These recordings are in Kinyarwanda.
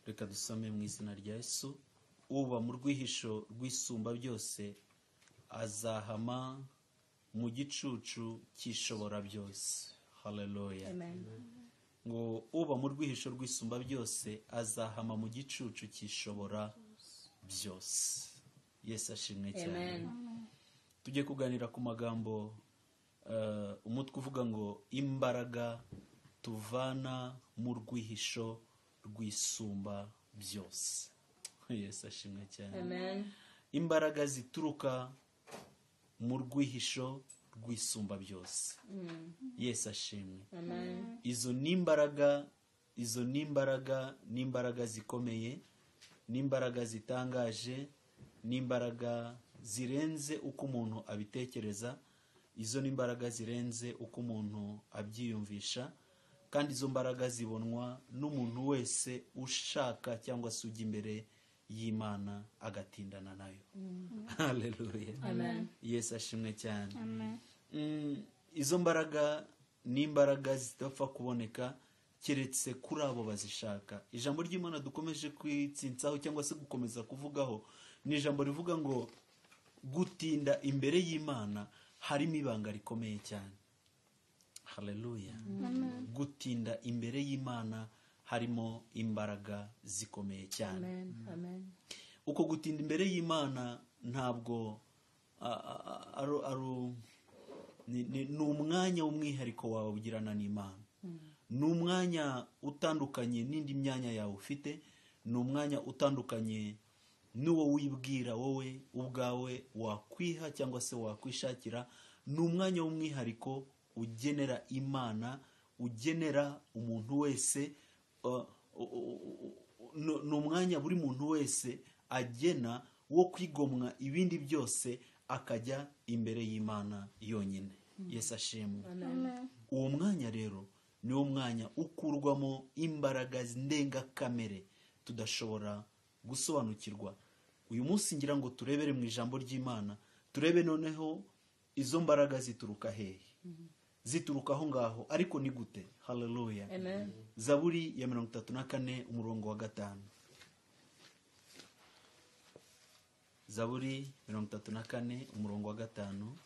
reka dusome mu izina rya yesu uba mu rwihisho rwisumba byose azahama mu gicucu cy'ishobora byose haleluya ngo uba mu rwihisho rwisumba byose azahama mu gicucu cy'ishobora byose yesu ashimwe cyane tujye kuganira ku magambo eh, umutwe uvuga ngo imbaraga tuvana mu rwihisho rwisumba byose yesu ashimwe cyane imbaraga zituruka mu rwihisho rwisumba byose yesu ashimwe izo ni imbaraga izo ni imbaraga ni imbaraga zikomeye ni imbaraga zitangaje ni imbaraga zirenze uko umuntu abitekereza izo ni imbaraga zirenze uko umuntu abyiyumvisha kandi izo mbaraga zibonwa n'umuntu wese ushaka cyangwa se ujya imbere y'imana agatindana nayo haleluya yesu ashimwe cyane Mm, izo mbaraga ni imbaraga zidapfa kuboneka keretse kuri abo bazishaka ijambo ry'imana dukomeje kwitsitsaho cyangwa se gukomeza kuvugaho ni ijambo rivuga ngo gutinda imbere y'imana harimo ibanga rikomeye cyane haleluya gutinda imbere y'imana harimo imbaraga zikomeye cyane uko gutinda imbere y'imana ntabwo a- a- a- ari ari- ni ni- ni umwanya w'umwihariko wawe ugirana n'imana ni umwanya utandukanye n'indi myanya yawe ufite ni umwanya utandukanye n'uwo wibwira wowe ubwawe wakwiha cyangwa se wakwishakira ni umwanya w'umwihariko ugenera imana ugenera umuntu wese uh, u- u- u- u- ni- ni umwanya buri muntu wese agena wo kwigomwa ibindi byose akajya imbere y'imana yonyine yesu ashimwe uwo mwanya rero ni wo mwanya ukurwamo imbaraga ndengakamere tudashobora gusobanukirwa uyu munsi ngira ngo turebere mu ijambo ry'imana turebe noneho izo mbaraga zituruka hehe zituruka aho ngaho ariko ni gute haleluya zaburi ya mirongo itatu na kane umurongo wa gatanu zaburi mirongo itatu na kane umurongo wa gatanu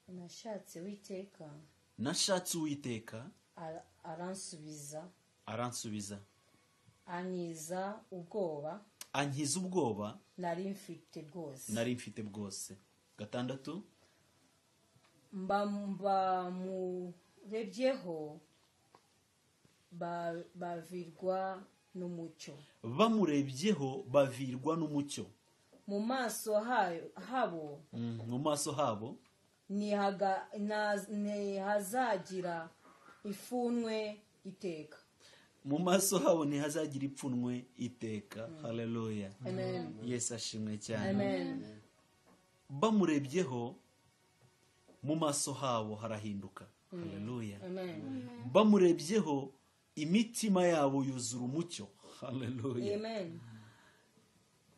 nashatse uwiteka nashatse uwiteka ara- aransubiza aransubiza ankiza ubwoba ankiza ubwoba nari mfite bwose nari mfite bwose gatandatu mba bamurebyeho ba- bavirwa n'umucyo bamurebyeho bavirwa n'umucyo mu maso hayo- habo Mm, mu maso habo ntihaga- na- ntihazagira ifunwe iteka mu maso habo ntihazagira ipfunwe iteka haleluya amen yesu ashimwe cyane amen bamurebyeho mu maso habo harahinduka haleluya amen bamurebyeho imitima yabo yuzura umucyo haleluya amen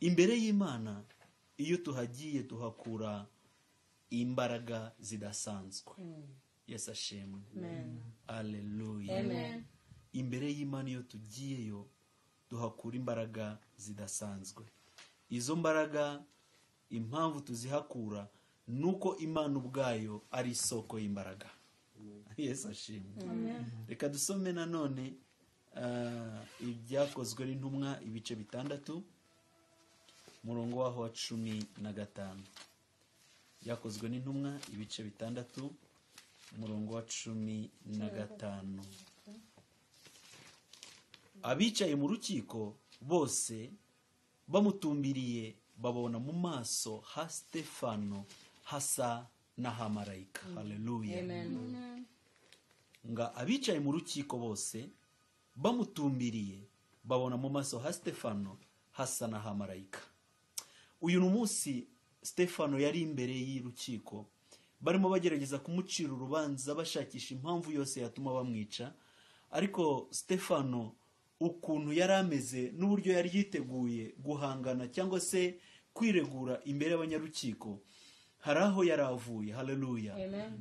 imbere y'imana iyo tuhagiye tuhakura imbaraga zidasanzwe yesu ashimwe aleluya Amen. imbere y'imana iyo tugiyeyo duhakura imbaraga zidasanzwe izo mbaraga impamvu tuzihakura ni uko imana ubwayo ari isoko y'imbaraga yesu ashimwe reka dusome nanone ah, ibyakozwe n'intumwa ibice bitandatu umurongo waho wa cumi na gatanu byakozwe n'intumwa ibice bitandatu umurongo wa cumi na gatanu abicaye mu rukiko bose bamutumbiriye babona mu maso ha stefano hasa n'ahamarayika haleluya nga abicaye mu rukiko bose bamutumbiriye babona mu maso ha stefano hasa n'ahamarayika uyu ni umunsi stefano yari imbere y'urukiko barimo bagerageza kumucira urubanza bashakisha impamvu yose yatuma bamwica ariko stefano ukuntu yari ameze n'uburyo yari yiteguye guhangana cyangwa se kwiregura imbere y'abanyarukiko hari aho yari avuye haleluya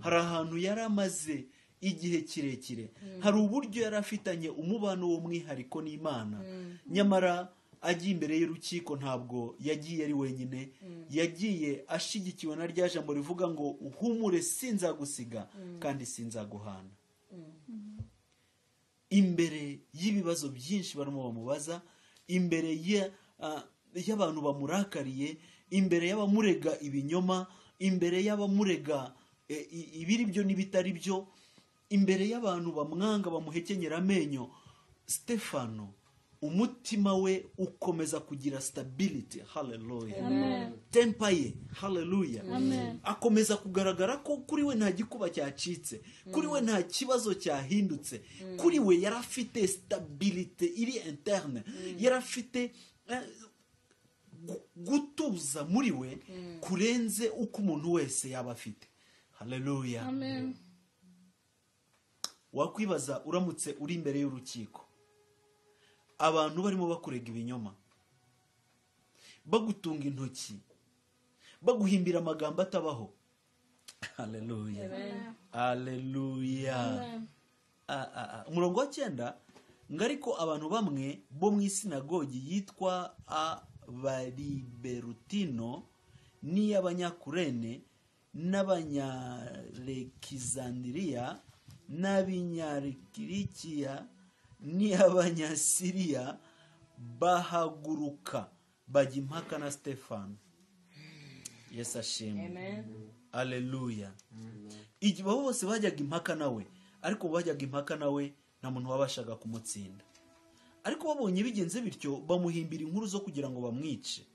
hari ahantu yari amaze igihe kirekire hari uburyo yari afitanye umubano w'umwihariko n'imana nyamara agiye imbere y'urukiko ntabwo yagiye ari wenyine yagiye ashyigikiwe na rya jambo rivuga ngo uhumure sinzagusiga kandi sinzaguhana imbere y'ibibazo byinshi barimo bamubaza imbere ya- ah, y'abantu bamurakariye imbere y'abamurega ibinyoma imbere y'abamurega eh, i- ibiri byo n'ibitari byo imbere y'abantu bamwanga bamuhekenyera amenyo stefano umutima we ukomeza kugira stability haleluya tempa ye haleluya akomeza kugaragara ko kuri we nta gikuba cyacitse kuri we nta kibazo cyahindutse kuri we yari afite stabilite iri interne yari afite eh, gu- gutuza muri we kurenze uko umuntu wese yaba afite haleluya wakwibaza uramutse uri imbere y'urukiko abantu barimo bakurega ibinyoma bagutunga intoki baguhimbira amagambo atabaho haleluya haleluya Ah, ah, ah. umurongo wa cyenda ngo ariko abantu bamwe bo mu isinagogi yitwa abariberutino n'iy'abanyakurene n'abanyarekizandiriya n'abinyarikirikiya n'iy'abanyasiriya bahaguruka bajya impaka na stefano yesu ashimwe aleluya igihe abo bose bajyaga impaka nawe ariko bajyaga impaka nawe nta muntu wabashaga kumutsinda ariko babonye bigenze bityo bamuhimbira inkuru zo kugira ngo bamwice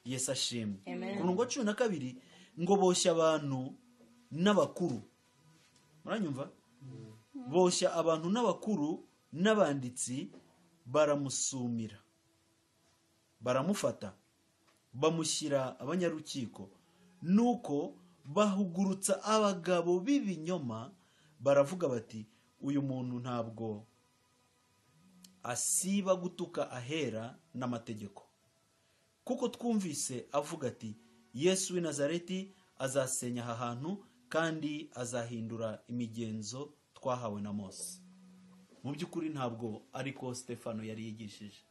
yesu ashimwe ku murongo wa cumi na kabiri ngo boshya abantu n'abakuru muranyumva boshya abantu n'abakuru n'abanditsi baramusumira baramufata bamushyira abanyarukiko nuko bahugurutsa abagabo b'ibinyoma baravuga bati uyu muntu ntabwo asiba gutuka ahera n'amategeko kuko twumvise avuga ati yesu w'i nazareti azasenya aha hantu kandi azahindura imigenzo twahawe na mose mu by'ukuri ntabwo ariko stefano yari yigishije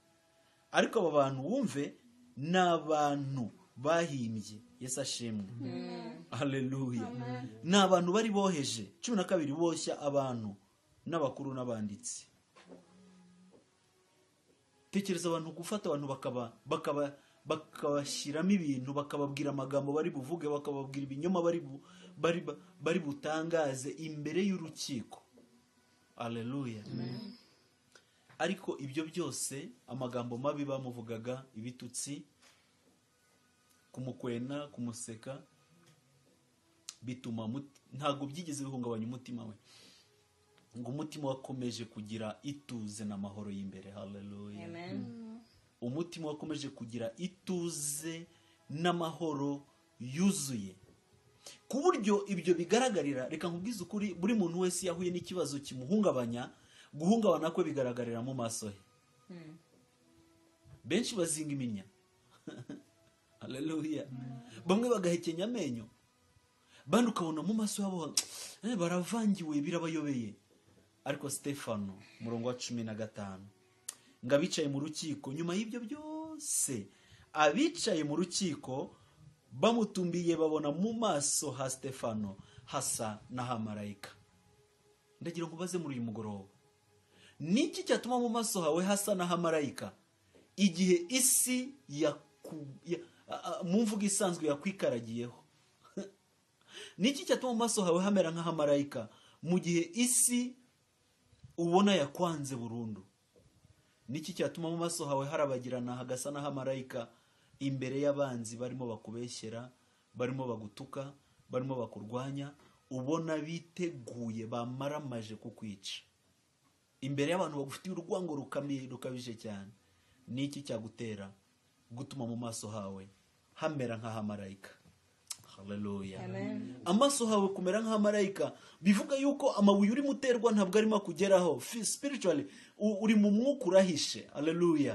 ariko aba bantu wumve ni abantu bahimbye yesu ashimwe haleluya ni abantu bari boheje cumi na kabiri boshya abantu n'abakuru n'abanditsi tekereza abantu gufata abantu bakaba bakaba bakabashyiramo ibintu bakababwira amagambo bari buvuge bakababwira ibinyoma bari bu- bari ba- bari butangaze imbere y'urukiko aleluya ariko ibyo byose amagambo mabi bamuvugaga ibitutsi kumukwena kumuseka bituma mut- ntabwo byigeze bihungabanya umutima we ngo umutima wakomeje kugira ituze n'amahoro y'imbere haleluya umutima wakomeje kugira ituze n'amahoro yuzuye ku buryo ibyo bigaragarira reka nkubwize ukuri buri muntu wese iyo ahuye n'ikibazo kimuhungabanya guhungabana kwe bigaragarira mu maso he benshi bazinga iminya haleluya bamwe bagahekenya amenyo bandi ukabona mu maso yabo eh, baravangiwe birabayobeye ariko stefano umurongo wa cumi na gatanu ngo abicaye mu rukiko nyuma y'ibyo byose abicaye mu rukiko bamutumbiye babona mu maso ha stefano hasa n'ahamarayika ndagira ngo ubaze muri uyu mugoroba niki cyatuma mu maso hawe hasa n'ahamarayika igihe isi yaku- ya- a- a- mu mvugo isanzwe yakwikaragiyeho niki cyatuma mu maso hawe hamera nk'ahamarayika mu gihe isi ubona yakwanze burundu niki cyatuma mu maso hawe harabagirana hagasa n'ahamarayika imbere y'abanzi barimo bakubeshyera barimo bagutuka barimo bakurwanya ubona biteguye bamaramaje kukwica imbere y'abantu bagufitiye urwango rukamye rukabije cyane niki cyagutera gutuma mu maso hawe hamera nk'ahamarayika haleluya amaso hawe kumera nk'ahamarayika bivuga yuko amabuye urimo uterwa ntabwo arimo akugeraho Fi- spiritually u- uri mu mwuka urahishe haleluya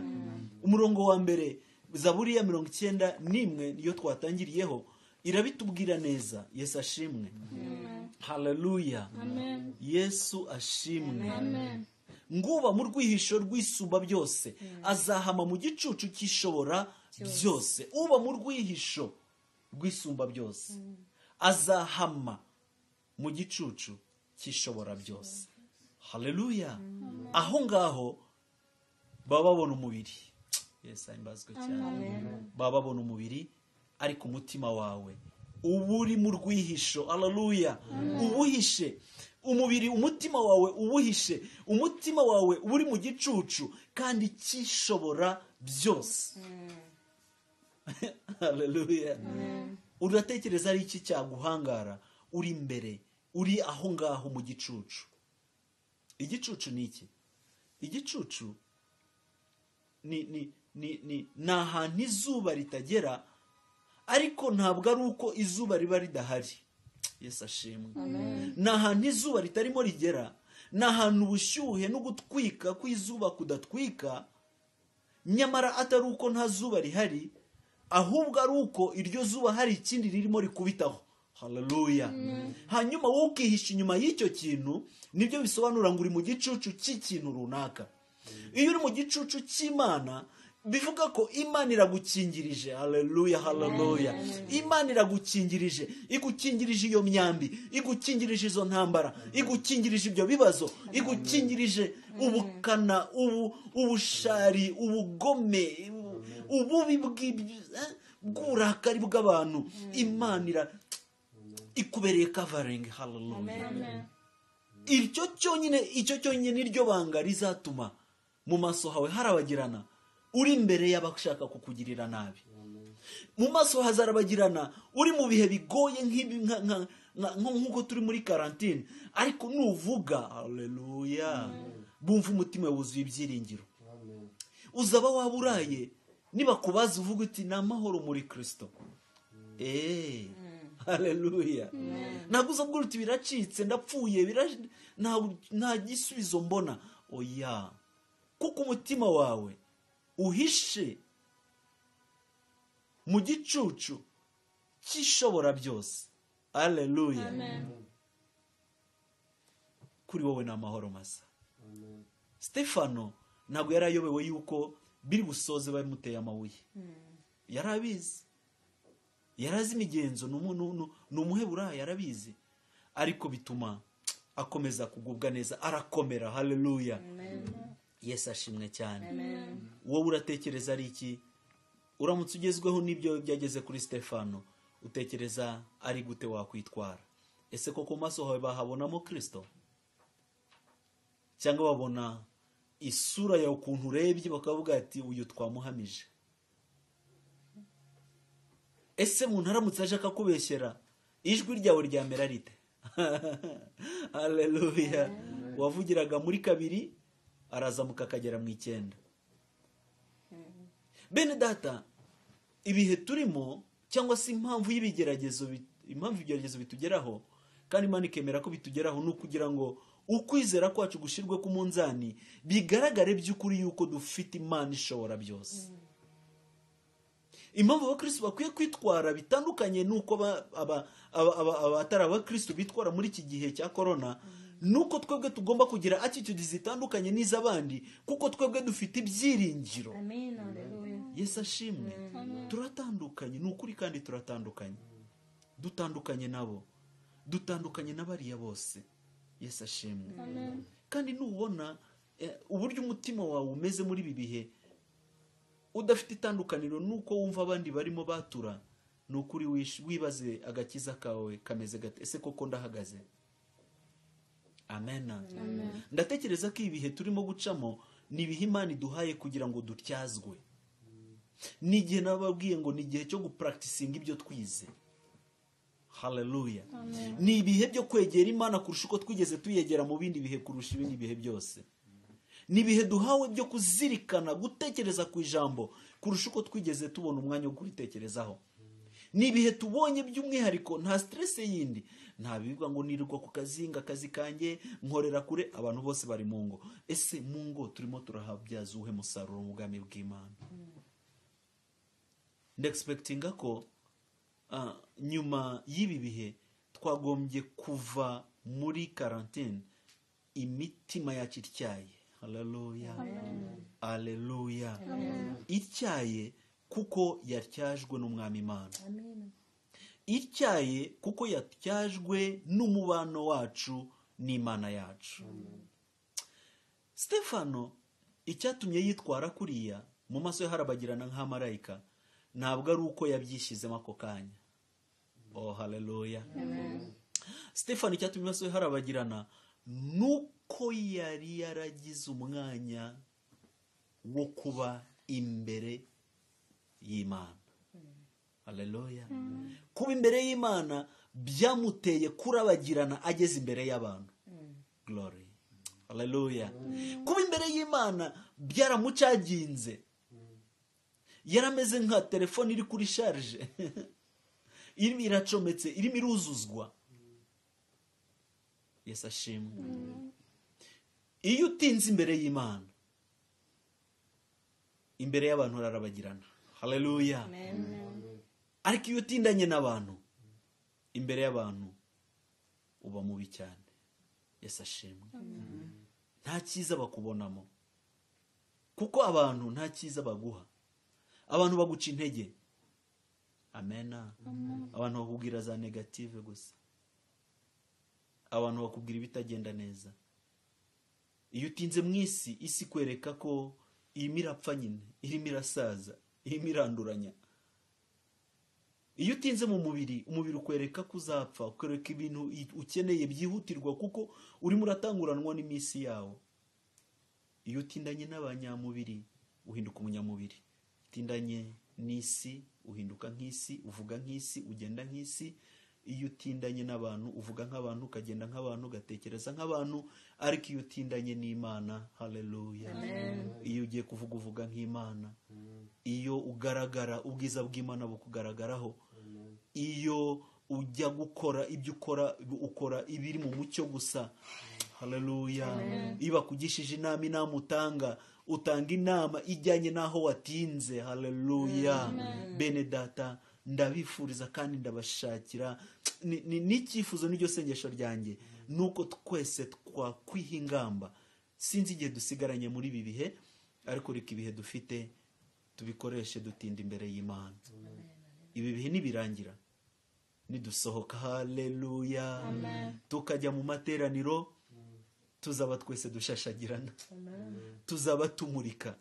umurongo wa mbere zaburi ya mirongo icyenda n'imwe niyo twatangiriyeho irabitubwira neza yesu ashimwe haleluya Amen. yesu ashimwe Amen. nguba mu rwihisho rw'isumba byose azahama mu gicucu cy'ishobora byose uba mu rwihisho rw'isumba byose azahama mu gicucu cy'ishobora byose haleluya aho ngaho baba babona umubiri yesu ahimbazwe cyane baba babona umubiri ariko umutima wawe uba uri mu rwihisho haleluya uwuhishe umubiri umutima wawe uwuhishe umutima wawe uba uri mu gicucu kandi cyishobora byose haleluya uratekereza ari iki cyaguhangara uri imbere uri aho ngaho mu gicucu igicucu ni iki igicucu ni ni ni ni ni ahantu izuba ritagera ariko ntabwo ari uko izuba riba ridahari yesu ashimwe ni ahantu izuba ritarimo rigera ni ahantu ubushyuhe no gutwika kw'izuba kudatwika nyamara atari uko nta zuba rihari ahubwo ari uko iryo zuba hari ikindi ririmo rikubitaho haleluya hanyuma wowe ukihisha inyuma y'icyo kintu nibyo bisobanura ngo uri mu gicucu cy'ikintu runaka iyo uri mu gicucu cy'imana bivuga ko imana iragukingirije haleluya haleluya imana iragukingirije igukingirije iyo myambi igukingirije izo ntambara igukingirije ibyo bibazo igukingirije ubukana ubu ubushari ubugome ubu- ububi bw'ibyo- eh, bw'uburakari bw'abantu imana ira ikubereye kavaringi haleluya iryo cyonyine icyo cyonyine niryo banga rizatuma mu maso hawe harabagirana uri imbere y'abashaka kukugirira nabi mu maso hazarabagirana uri mu bihe bigoye nk'ibi nka- nka- nka- nko- nk'uko turi muri karantine ariko nuvuga haleluya bumva umutima wuzuye ibyiringiro uzaba waba uraye nibakubaza uvuga uti ni amahoro muri kirisito eee haleluya ntabwo uza kugira uti biracitse ndapfuye bira- nta- nta gisubizo mbona oya kuko umutima wawe uhishe mu gicucu cy'ishobora byose haleluya kuri wowe ni amahoro masa stefano ntabwo yari ayobewe yuko biri busoze bamuteye amabuye yari abizi yari azi imigenzo ni umu- ni umu- ni umuheburayo yarabizi ariko bituma akomeza kugubwa neza arakomera haleluya yesu ashimwe cyane wowe uratekereza ari iki uramutse ugezweho n'ibyo byageze kuri stefano utekereza ari gute wakwitwara ese ko ku maso hawe bahabonamo kirisito cyangwa babona isura yawe ukuntu urebye bakavuga ati uyu twamuhamije ese umuntu aramutse aje akakubeshyera ijwi ryawe ryamera rite haleluya wavugiraga muri kabiri arazamuka akagera mu icyenda bene data ibihe turimo cyangwa se impamvu y'ibigeragezo bi- impamvu ibigeragezo bitugeraho kandi imana ikemera ko bitugeraho ni ukugira ngo ukwizera kwacu gushyirwe ku munzani bigaragare by'ukuri yuko dufite imana ishobora byose impamvu abakristo bakwiye kwitwara bitandukanye n'uko aba- aba- aba- aba- abatari abakristo bitwara muri iki gihe cya korona nuko twebwe tugomba kugira attitude zitandukanye n'iz'abandi kuko twebwe dufite ibyiringiro Amen. Hallelujah. yesu ashimwe turatandukanye ni ukuri kandi turatandukanye dutandukanye nabo dutandukanye na bariya bose yesu ashimwe kandi nubona eh, uburyo umutima wawe umeze muri ibi bihe udafite itandukaniro nuko wumva abandi barimo batura ni ukuri wish- wibaze agakiza kawe kameze gate ese koko ndahagaze amena ndatekereza ko ibihe turimo gucamo ni ibihe imana iduhaye kugira ngo dutyazwe ni igihe nababwiye ngo ni igihe cyo gupuragitisinga ibyo twize haleluya ni ibihe byo kwegera imana kurusha uko twigeze tuyegera mu bindi bihe kurusha ibindi bihe byose ni ibihe duhawe byo kuzirikana gutekereza ku ijambo kurusha uko twigeze tubona umwanya wo kuritekerezaho ni ibihe tubonye by'umwihariko nta siteresi yindi nta bivuga ngo nirirwa ku kazi ngo akazi kanjye nkorera kure abantu bose bari mu ngo ese mu ngo turimo turahabyaza uwuhe musaruro mu bwami bw'imana ndegisipekitinga ko ah, nyuma y'ibi bihe twagombye kuva muri karantine imitima yacu ityaye haleluya aleluya ityaye kuko yatyajwe n'umwami imana ityaye kuko yatyajwe n'umubano wacu n'imana yacu stefano icyatumye yitwara kuriya mu maso ye harabagirana nk'amarayika ntabwo ari uko yabyishyizemo ako kanya oh haleluya stefano icyatumye mu maso ye harabagirana nuko yari yaragize umwanya wo kuba imbere y'imana haleluya kuba imbere y'imana byamuteye kurabagirana ageze imbere y'abantu glory haleluya kuba imbere y'imana byaramucaginze yarameze nka telefone iri kuri sharije irimo iracometse irimo iruzuzwa yesu ashimwe iyo utinze imbere y'imana imbere y'abantu urarabagirana haleluya ariko iyo utindanye n'abantu imbere y'abantu uba mubi cyane yesu ashimwe nta cyiza bakubonamo kuko abantu nta cyiza baguha abantu baguca intege amena abantu bakubwira za negative gusa abantu bakubwira ibitagenda neza iyo utinze mu isi isi ikwereka ko irimo irapfa nyine irimo irasaza irimo iranduranya iyo utinze mu mubiri umubiri ukwereka ko uzapfa ukwereka ibintu ukeneye byihutirwa kuko urimo uratanguranwa n'iminsi yawo iyo utindanye n'abanyamubiri uhinduka umunyamubiri utindanye n'isi uhinduka nk'isi uvuga nk'isi ugenda nk'isi iyo utindanye n'abantu uvuga nk'abantu ukagenda nk'abantu ugatekereza nk'abantu ariko iyo utindanye n'imana haleluya iyo ugiye kuvuga uvuga nk'imana iyo ugaragara ubwiza bw'imana bukugaragaraho iyo ujya gukora ibyo ukora ukora ibiri mu mucyo gusa haleluya iyo bakugishije inama inama utanga utanga inama ijyanye n'aho watinze haleluya bene data ndabifuriza kandi ndabashakira Ni- ni- n'icyifuzo n'iryo sengesho ryanjye ni uko twese twakwiha ingamba sinzi igihe dusigaranye muri ibi bihe ariko reka ibihe dufite tubikoreshe dutinda imbere y'imana ibi bihe nibirangira nidusohoka haleluya tukajya mu materaniro tuzaba twese dushashagirana tuzaba tumurika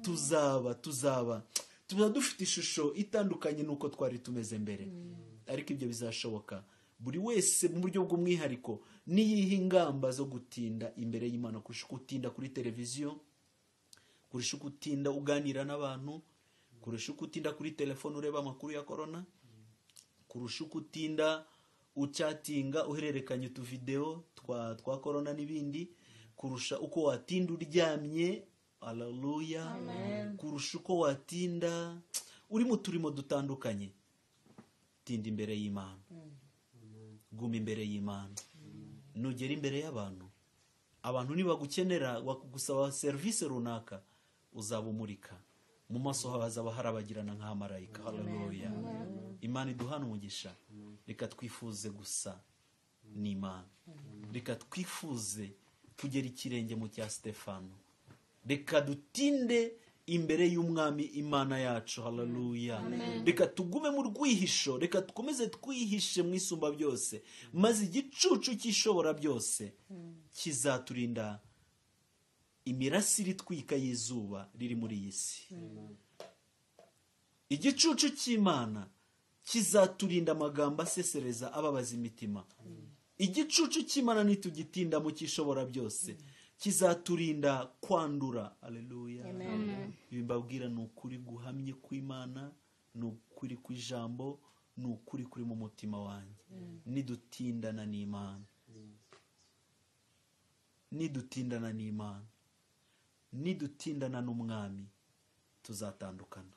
tuzaba tuzaba tuba dufite ishusho itandukanye n'uko twari tumeze mbere ariko ibyo bizashoboka buri wese mu buryo bw'umwihariko niyiha ingamba zo gutinda imbere y'imana kurusha uko utinda kuri televiziyo kurusha uko utinda uganira n'abantu kurusha uko utinda kuri telefone ureba amakuru ya korona kurusha uko utinda ucatinga uhererekanya utuvidewo twa twa korona n'ibindi kurusha uko watinda uryamye aleluya kurusha uko watinda uri mu turimo dutandukanye tinda imbere y'imana guma imbere y'imana nugera imbere y'abantu abantu nibagukenera bakugusaba serivisi runaka uzaba umurika mu maso hawe hazaba harabagirana nk'amarayika haleluya imana iduhana umugisha reka twifuze gusa n'imana reka twifuze kugera ikirenge mu cya sitefano reka dutinde imbere y'umwami imana yacu haleluya reka tugume mu rwihisho reka dukomeze twihishe mu isumba byose maze igicucu cy'ishobora byose kizaturinda imirasire itwika y'izuba riri muri iyi si igicucu cy'imana kizaturinda amagambo asesereza ababaza imitima igicucu cy'imana nitugitinda mu cyishobora byose kizaturinda kwandura aleluya ibi mbabwira ni ukuri guhamye kw'imana ni ukuri kw'ijambo ni ukuri kuri mu mutima wanjye nidutindana n'imana nidutindana n'imana nidutindana n'umwami tuzatandukana